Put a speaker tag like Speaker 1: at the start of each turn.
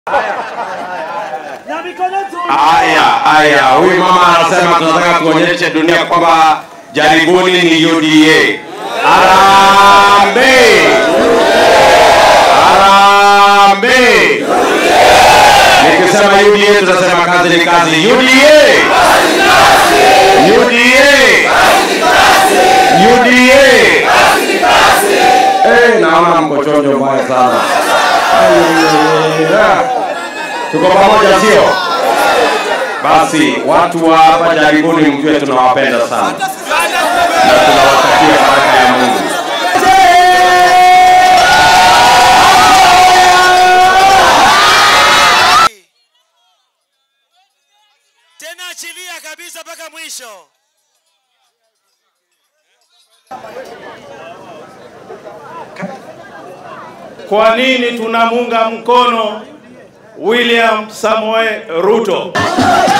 Speaker 1: Haya, haya, huyu mama anasema tunataka tuonyeshe dunia kwamba jaribuni ni UDA. Harambee! Harambee! Nikisema UDA tunasema kazi ni kazi. UDA! UDA! UDA! Eh, naona mko chonjo mbaya sana. Ayayaya. Tuko pamoja sio? Basi watu wa hapa jaribuni, mjue tunawapenda sana na tunawatakia baraka ya Mungu.
Speaker 2: tena achilia kabisa mpaka mwisho.
Speaker 3: Kwa nini tunamunga mkono William Samoei Ruto?